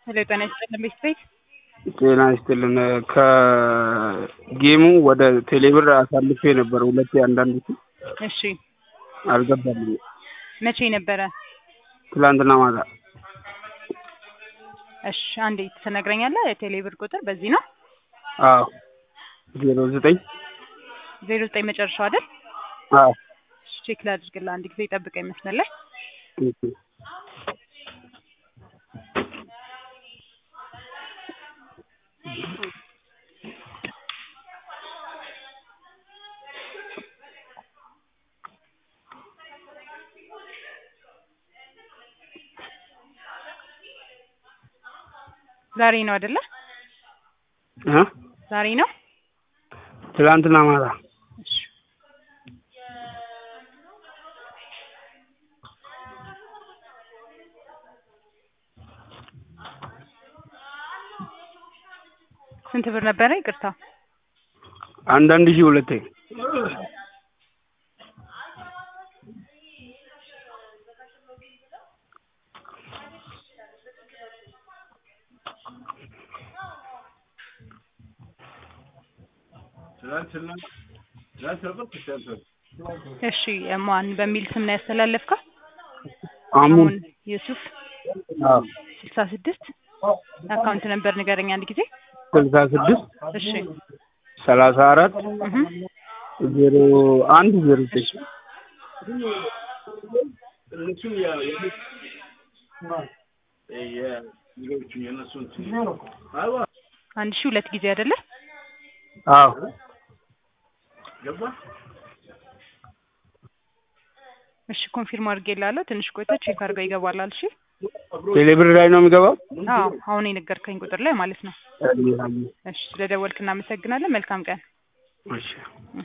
ሄሎ ጤና ይስጥልን ቤት ጤና ይስጥልን ከጌሙ ወደ ቴሌብር አሳልፌ ነበር ሁለቴ አንዳንድ እሺ አልገባልኝም መቼ ነበረ? ትላንትና ማታ እሺ አንዴ ትነግረኛለህ? የቴሌብር ቁጥር በዚህ ነው አዎ ዜሮ ዘጠኝ ዜሮ ዘጠኝ መጨረሻው አይደል? አዎ እሺ ቼክ ላድርግልህ አንድ ጊዜ ጠብቀኝ መስመር ላይ ኦኬ ዛሬ ነው አይደለ? እ ዛሬ ነው ትላንትና ማታ እሺ ስንት ብር ነበረ? ይቅርታ አንዳንድ ሺህ ሁለቴ እሺ ማን በሚል ስም ነው ያስተላለፍከው? አሙን አሙን ዩሱፍ አዎ ስልሳ ስድስት አካውንት ነበር ንገረኝ አንድ ጊዜ ስልሳ ስድስት እሺ ሰላሳ አራት እህ ዜሮ አንድ ዜሮ ዘጠኝ አንድ ሺህ ሁለት ጊዜ አይደለ? አዎ እሺ ኮንፊርም አድርጌልሃለሁ። ትንሽ ቆይቶ ቼክ አድርገው ይገባላል። እሺ ቴሌብር ላይ ነው የሚገባው አዎ አሁን የነገርከኝ ቁጥር ላይ ማለት ነው። እሺ ስለደወልክ እናመሰግናለን። መልካም ቀን። እሺ